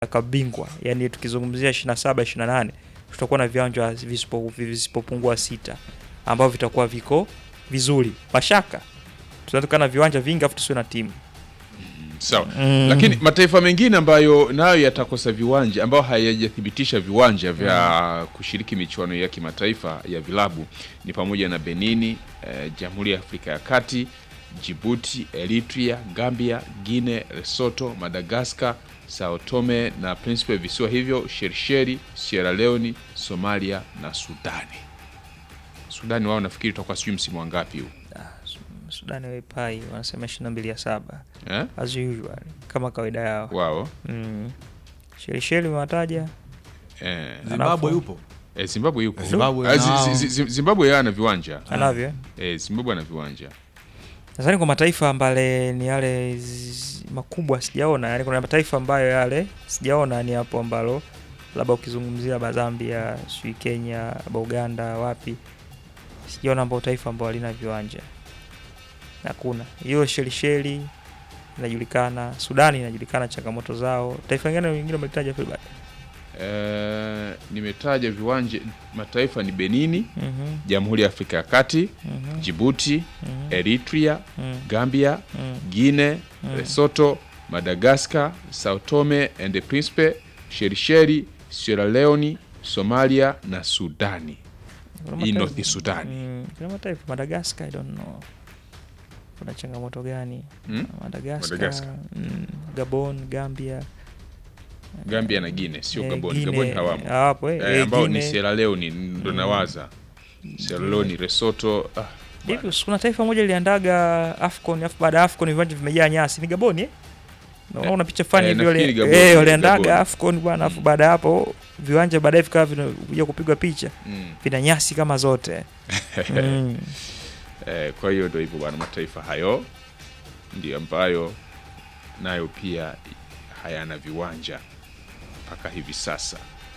kabingwa, yani tukizungumzia 27 28 tutakuwa na viwanja visipo- visipopungua sita ambavyo vitakuwa viko vizuri. Mashaka tunatoka na viwanja vingi afu tusiwe na timu Sawa. Mm. Lakini mataifa mengine ambayo nayo yatakosa viwanja ambayo hayajathibitisha viwanja vya kushiriki michuano ya kimataifa ya vilabu ni pamoja na Benini, eh, Jamhuri ya Afrika ya Kati, Djibouti, Eritrea, Gambia, Guinea, Lesotho, Madagascar, Sao Tome na Principe, visiwa hivyo, Shelisheli, Sierra Leone, Somalia na Sudani. Sudani wao nafikiri tutakuwa sijui msimu wa ngapi huu Sudani waipai wanasema 22 ya saba eh? as usual kama kawaida yao. wao Mm. Shelisheli umewataja eh, Zimbabwe yupo eh, Zimbabwe yuko Zimbabwe Ah, zi- nao. zi- zi- Zimbabwe yeye ana viwanja anavyo eh? eh, Zimbabwe ana viwanja Nadhani kwa mataifa ambale ni yale zi- makubwa sijaona, yani kuna mataifa ambayo yale sijaona ni hapo ambalo labda ukizungumzia ba Zambia, sijui Kenya, ba Uganda, wapi sijaona ambao taifa ambao halina viwanja. Hakuna. Hiyo Shelisheli inajulikana, Sudani inajulikana changamoto zao. Taifa gani lingine umelitaja Filbert? eh, nimetaja viwanja mataifa ni Benini, Mhm. Jamhuri ya Afrika ya Kati, Mhm. Djibouti, Mhm. Eritrea, Mhm. Gambia, Mhm. Guinea, Mm. Lesotho, Madagascar, Sao Tome and Principe, Shelisheli, Sierra Leone, Somalia na Sudani. Kuna Hii mataifa- North Sudani. Mm, kuna mataifa Madagascar, I don't know. Kuna changamoto gani? Hmm? Madagascar, Madagascar. mm, Gabon, Gambia, Gambia na Guinea, sio eh, Gabon. Guinea, Gabon hawamo. hawapo, eh, Eh, eh, ambao ni Guinea. Sierra Leone ndo nawaza. Sierra Leone, Lesotho, ah, Hivi kuna taifa moja liliandaga AFCON, afu baada ya AFCON viwanja vimejaa nyasi. Ni Gabon eh? Naona picha fani eh, hivi nafikiri wale Gabon, eh waliandaga Gabon. AFCON bwana, afu baada ya hapo viwanja baadaye vikawa vinakuja kupigwa picha mm. vina nyasi kama zote. mm. Eh, kwa hiyo ndo hivyo bwana, mataifa hayo ndio ambayo nayo pia hayana viwanja mpaka hivi sasa.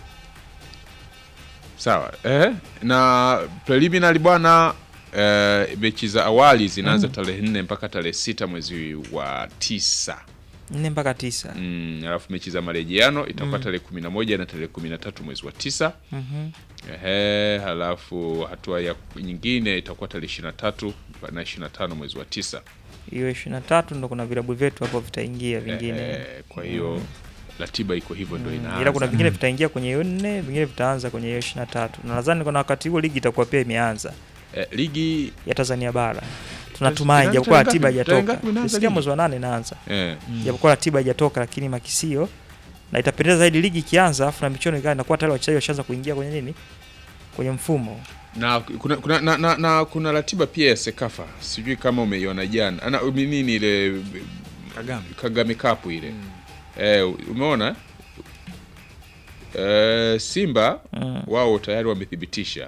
Sawa eh? na preliminary bwana eh, mechi za awali zinaanza tarehe nne mpaka tarehe sita mwezi wa tisa nne mpaka tisa. mm, alafu mechi za marejeano itakuwa tarehe kumi na moja na tarehe kumi na tatu mwezi wa tisa Mhm. Ehe, halafu hatua ya nyingine itakuwa tarehe ishirini na tatu na ishirini na tano mwezi wa tisa. Hiyo 23 ndo kuna vilabu vyetu hapo vitaingia vingine. Ehe, kwa hiyo ratiba iko hivyo ndo inaanza. ila kuna vingine vitaingia kwenye hiyo nne, vingine vitaanza kwenye hiyo 23. Na nadhani kuna wakati huo ligi itakuwa pia imeanza Eh, ligi ya Tanzania bara. Tunatumai Inaanza japokuwa tarehe ratiba ngapi? Tarehe haijatoka. ngapi inaanza Nisikia ligi? mwezi wa nane inaanza. eh, Japokuwa ratiba haijatoka lakini makisio na itapendeza zaidi ligi ikianza afu na michuano ikawa inakuwa tayari wachezaji washaanza kuingia kwenye nini? Kwenye mfumo. na kuna, kuna, na, na, na kuna ratiba pia ya Sekafa, sijui kama umeiona jana ana nini ile Kagame Kagame Cup ile eh, umeona eh, Simba Mm. wao tayari wamethibitisha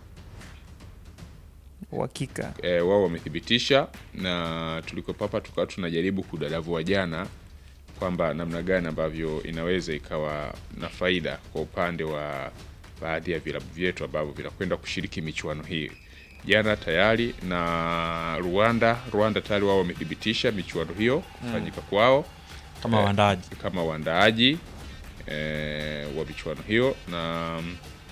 Uhakika. e, wao wamethibitisha na tulikopo hapa tukawa tunajaribu kudadavua jana kwamba namna gani ambavyo inaweza ikawa na faida kwa upande wa baadhi ya vilabu vyetu ambavyo vinakwenda kushiriki michuano hii jana tayari na Rwanda Rwanda tayari wao wamethibitisha michuano hiyo kufanyika kwao kama waandaaji kama waandaaji e, wa michuano hiyo na mm,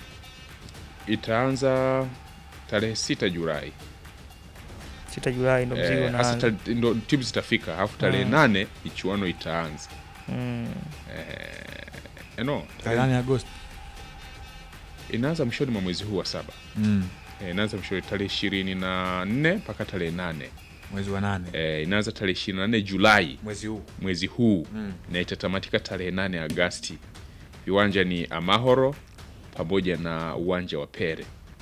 itaanza tarehe sita Julai 6 Julai ndo mzigo Eh, hasa unaanza. ta- ndo timu zitafika alafu tarehe Mm. nane michuano itaanza Mm. Eh, no, tarehe nane Agosti inaanza mwishoni mwa mwezi huu wa saba mm. Eh, inaanza mwishoni tarehe ishirini na nne mpaka tarehe nane mwezi wa nane Eh, inaanza tarehe ishirini na nne Julai mwezi huu mwezi huu Mm. na itatamatika tarehe nane Agasti. Viwanja ni Amahoro pamoja na uwanja wa Pere.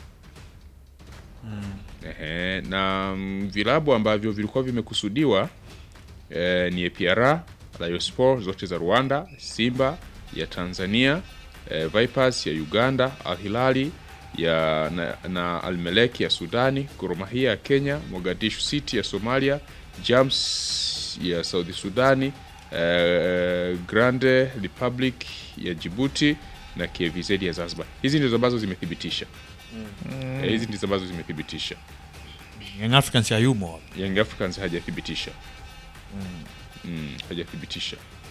Ehe, na mm, vilabu ambavyo vilikuwa vimekusudiwa eh, ni APR, Rayon Sport zote za Rwanda, Simba ya Tanzania, eh, Vipers ya Uganda, Al Hilali ya na, na Al Merrikh ya Sudani, Gor Mahia ya Kenya, Mogadishu City ya Somalia, Jams ya Saudi Sudani, eh, Grande Republic ya Djibouti na KVZ ya Zanzibar. Hizi ndizo ambazo zimethibitisha. Eh, hizi ndizo ambazo zimethibitisha. Young Africans hayumo hapa Young Africans hajathibitisha mm, hajathibitisha